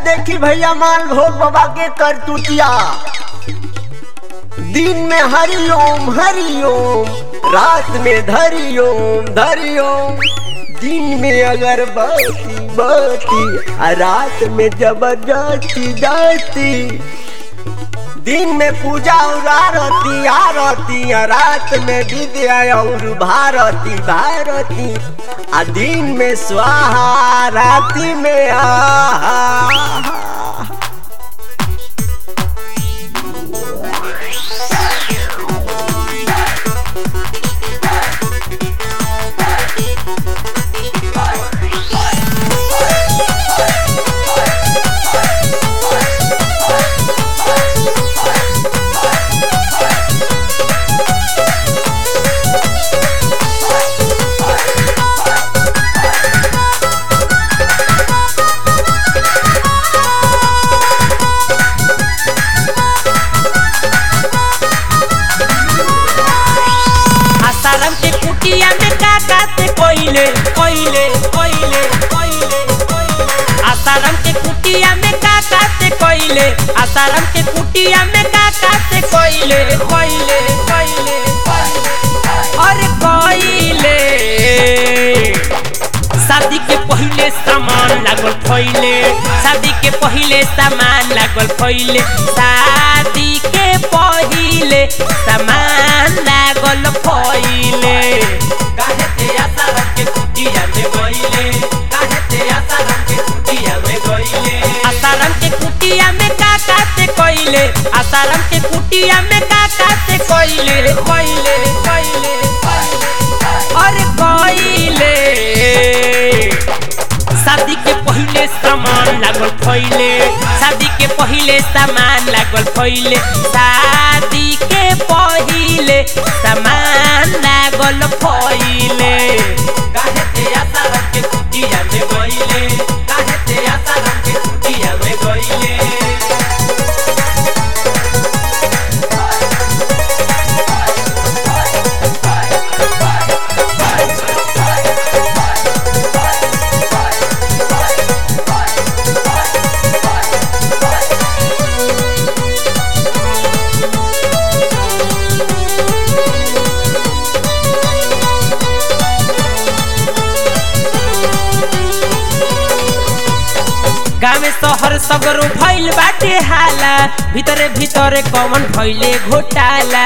देखी भैया माल भोग बाबा के करतुतिया दिन में हरिओम हरिओम रात में धरिओम धरिओम दिन में अगरबत्ती बत्ती आ रात में जबरदस्ती जाती दिन में पूजा और आरती आरती आ रात में विद्या और भारती भारती आ दिन में स्वाहा राति में आहा आसाराम के कुटिया में का काते कोइले कोइले कोइले कोइले कोइले आसाराम के कुटिया में का काते कोइले आसाराम के कुटिया में का काते कोइले कोइले कोइले अरे कोइले शादी के पहिले सामान लागल फैले शादी के पहिले सामान लागल फैले शादी के पहिले सामान लागल फैले काहे ते आशा रख के कुटिया में गइले काहे ते आशा रख के कुटिया में गइले आसाराम के कुटिया में का काते कइले आसाराम के कुटिया में का काते कइले कइले कइले अरे कइले शादी के पहिले सामान लागल फैले शादी के पहिले सामान लागल फैले शादी के पहिले सामान लागल फैले काहे ते आशा रख के कुटिया में गइले काहे ते आशा रख के कुटिया में गइले गाँव शहर सगरो भइल बाटे हाला भीतरे भीतरे कौन भइले घोटाला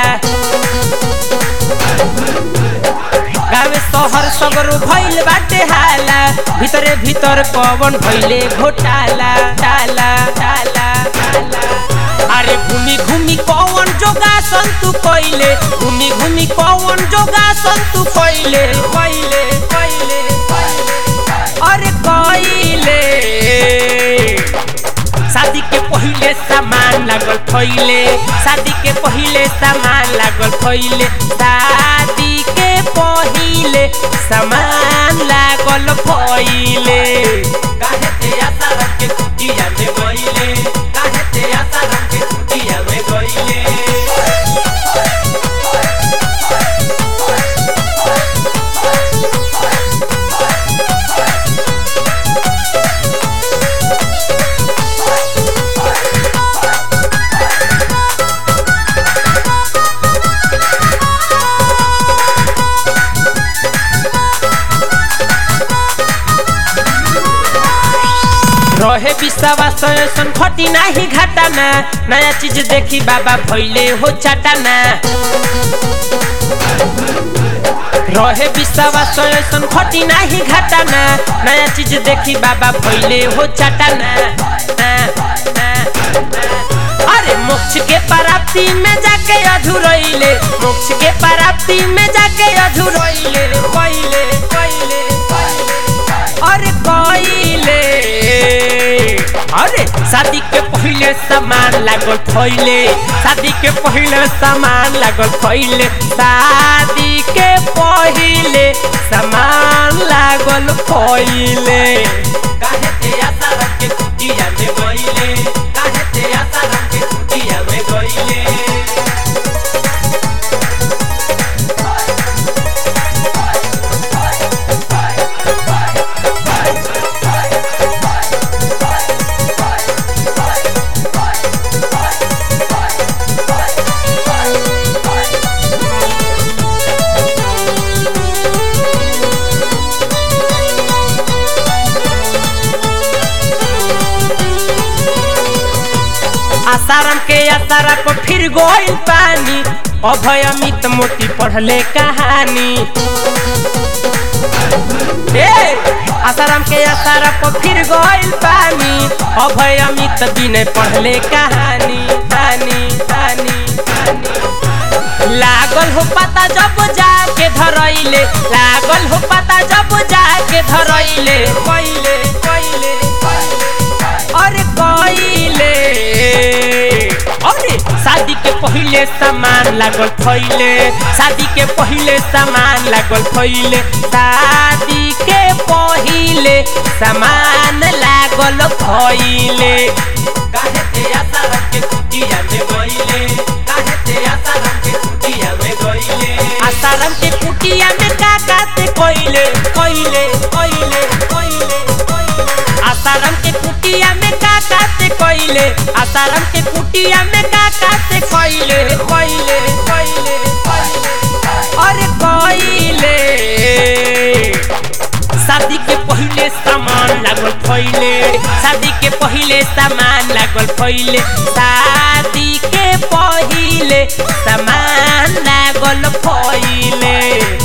गाँव शहर सगरो भइल बाटे हाला भीतरे भीतर कौन भइले घोटाला टाला टाला टाला अरे घूमी घूमी कौन जोगासन तू कइले घूमी घूमी कौन जोगासन तू कइले कइले कइले अरे कइले शादी के पहिले सामान लागल फैले शादी के पहिले सामान लागल फैले शादी के पहिले सामान लागल फैले काहे ते आशा रख के कुटिया में गइले काहे ते आशा रख के कुटिया में गइले रहे विश्वास ऐसन खटी नाही घाटाना नया चीज देखी बाबा भैले हो चाटाना रहे विश्वास ऐसन खटी नाही घाटाना नया चीज देखी बाबा भैले हो चाटाना ना, ना, ना। अरे मोक्ष के प्राप्ति में जाके अधूरैले मोक्ष के प्राप्ति में जाके अधूरैले कइले कइले अरे कइले अरे शादी के पहिले सामान लागल फैले शादी के पहिले सामान लागल फैले शादी के पहिले सामान लागल फैले काहे ते आशा रख के कुटिया में गइले काहे ते आशा रख के कुटिया में गइले आसाराम के आसारा पर फिर गोइल पानी अभय अमित मोती पढ़ले कहानी ए आसाराम के आसारा पर फिर गोइल पानी अभय अमित दिन पढ़ले कहानी कहानी कहानी लागल हो पता जब जाके धरैले लागल हो पता जब जाके धरैले कइले कइले अरे कइले अरे शादी के पहिले सामान लागल फैले शादी के पहिले सामान लागल फैले शादी के पहिले सामान लागल फैले काहे ते आशा रख के कुटिया में गइले काहे ते आशा रख के कुटिया में गइले आसाराम के कुटिया में का काते कइले कइले कइले कइले आसाराम के कुटिया में का काते कइले आसाराम के कुटिया में का काते कइले कइले कइले अरे कइले शादी के पहिले सामान लागल फैले शादी के पहिले सामान लागल फैले शादी के पहिले सामान लागल फैले